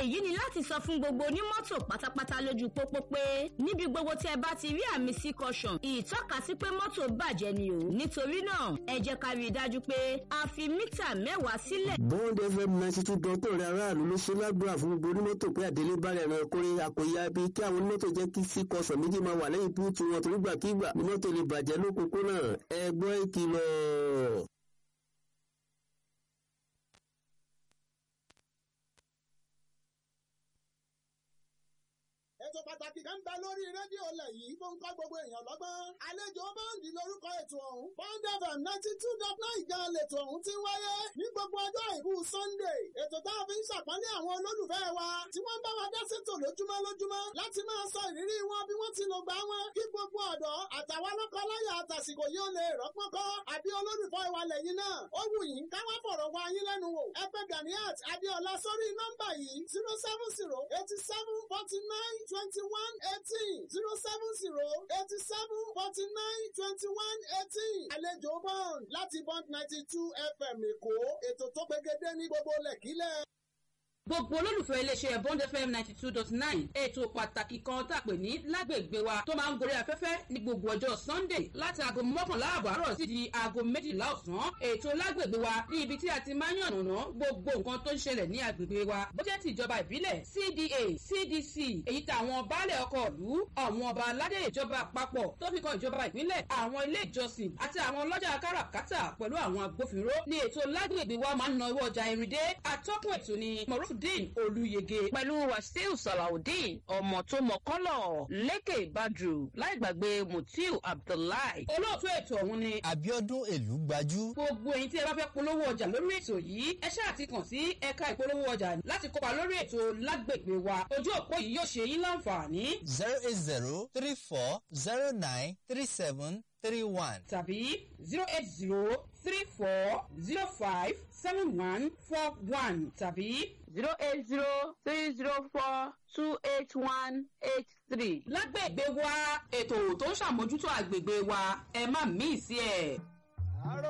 èyí ni láti sọ fún gbogbo onímọ́tò pátápátá lójú pópó pé níbi gbogbo tí ẹ bá ti rí àmì sí caution ìtọ́kasí pé mọ́tò bàjẹ́ ni o nítorí náà ẹ jẹ́ ká rí i dájú pé a fi mítà mẹ́wàá sílẹ̀. bond fm ninety two dọ́tọ̀ rẹ̀ aráàlú ló ṣe lágbára fún gbogbo onímọ́tò pé àdélé bá rẹ̀ rẹ̀ kórè àkòyà bí kí àwọn onímọ́tò jẹ́ kí sí caution méjì máa wà lẹ́yìn búùtù wọn torí gbàkigbà ni mọ́tò lè bàjẹ́ lókòókòrò ẹ gbọ́ ìkìlọ̀. ètò pàtàkì kan bẹ lórí rédíò lẹ̀ yìí tó ń kọ́ gbogbo èèyàn lọ́gbọ́n. àlejò bọ́ǹdì lórúkọ ètò ọ̀hún. bond fm ninety two dot nine gan lètò ọ̀hún ti wáyé ní gbogbo ọjọ́ ìbú sunday. ètò tá a fi ń ṣàpọ́nlé àwọn olólùfẹ́ wa tí wọ́n bá wa dá sétò lójúmọ́ lójúmọ́ láti máa sọ ìrírí wọn bí wọ́n ti lò gbà wọn. kí gbogbo ọ̀dọ́ àtàwọn lọ́kọláya àtàsìkò yóò lè rọ́pọ́n kọ́ àbí olólùfẹ́ wa lẹ́yìn náà. ó wù yín ká wá fọ̀rọ̀ wá yín lẹ́nu wò. ẹ pè Ganiat Adéọlá sórí nọ́mbà yìí zero seven zero eighty seven forty nine twenty-one eighteen zero seven zero eighty seven forty nine twenty-one eighteen. àlejò bond láti bond ninety two fm èkó ètò tó gbẹgẹdẹ ní gbogbo lẹ́kílẹ̀ gbogbo olólùfẹ́ iléeṣẹ́ bond fm ninety two dot nine ètò pàtàkì kan tá a pè ní lágbègbè wa tó máa ń gorí afẹ́fẹ́ ní gbogbo ọjọ́ sunday láti aago mọ́kànlá àbọ̀ àárọ̀ sí di aago méjìlá ọ̀sán ètò lágbègbè wa ní ibi tí a ti máa ń yànnàná gbogbo nǹkan tó ń ṣẹlẹ̀ ní agbègbè wa bó jẹ́ ti ìjọba ìbílẹ̀ cda cdc èyí tí àwọn baálẹ̀ ọkọ̀ ìlú àwọn ọba aládé ìjọba àpapọ̀ tó fi kan ìjọba ìpínlẹ̀ àwọn ilé ìjọsìn àti àwọn ọlọ́jà káràkátà pẹ̀lú àwọn agbófinró ní ètò lágbègbè wa máa ń na owó ọjà ìrìndé atọ́kùn ètò ni mọ̀rúf salawudeen olùyege. pẹ̀lú wàsíù salawudeen ọmọ tó mọ kọ́lọ̀ lékè badru láì gbàgbé mutiu abdullahi. olóòtú ètò ọ̀hún ni. abiodun èlú gbajú. gbogbo ẹ̀yin tí ẹ bá fẹ́ polówó ọjà lórí ètò yìí ẹ ṣáà ti kàn sí ẹ̀ka ìpolówó ọjà láti kópa lórí ètò lágbègbè wa ojú òpó yìí yóò ṣe yín láǹfààní. zero eight zero three four zero nine three seven three one. tàbí zero eight zero three four zero five seven one four one tàbí zero eight zero three zero four two eight one eight three. lágbègbè wa ètò tó ń ṣàmójútó àgbègbè wa ẹ má mí sí ẹ.